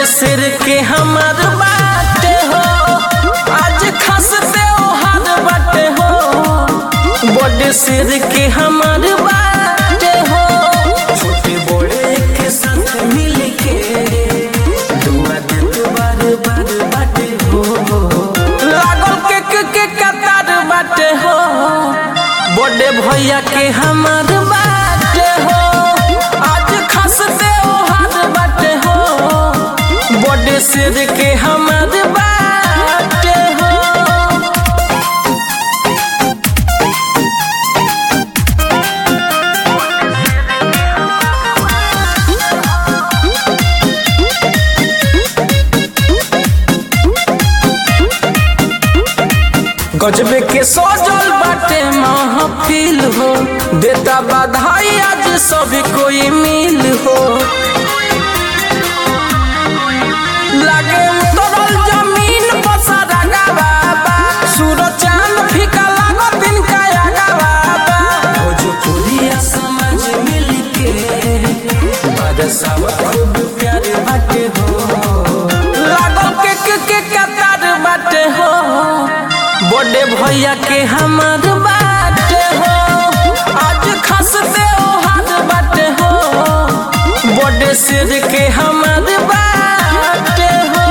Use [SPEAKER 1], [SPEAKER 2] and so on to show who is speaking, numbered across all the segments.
[SPEAKER 1] बड़े सिर के हमार बाटे हो आज खास त्योहार बाटे हो बड़े सिर के हमार बाटे हो छोटे बड़े के साथ मिल के दुआ देत बार बार बाटे हो लागल के के के कतार बाटे हो बड़े भैया के हमार बाटे हो आज खास त्योहार बाटे हो बड़े सिर के हमार बाटे हो गजबे के सजल बाटे महफिल हो देता बधाई आज सब कोई मिल हो लागे उतरल जमीन पर सारा बाबा सूरज चांद फीका लागो दिन काया बाबा भोजपुरिया समाज मिल के बादशाह खूब प्यारे बाटे हो लागल के के के कतार बाटे हो बड़े भैया के हमार बाटे हो आज खास त्योहार बाटे हो बड़े सिर के हमार बाटे हो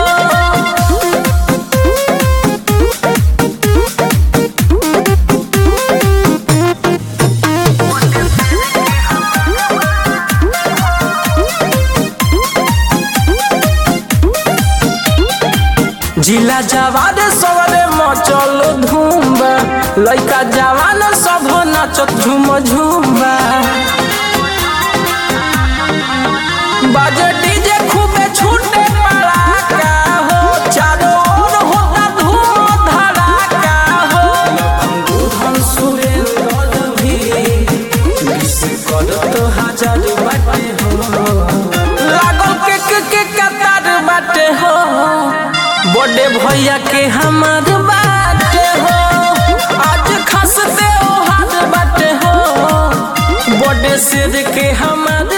[SPEAKER 1] जिला जवान सवरे मचल धूम्बा लइका जवान सब नाचत झूम झूम्बा बाजे डीजे खूबे छूटे पड़ाका हो चारों ओर होता धूम धड़ाका हो लखनऊ सुरेंद्र भी विश करत हजार बाटे हो लागल के के के कतार बाटे हो बड़े भैया के हमार बाटे हो आज खास त्योहार बाटे हो बड़े सिर के हमार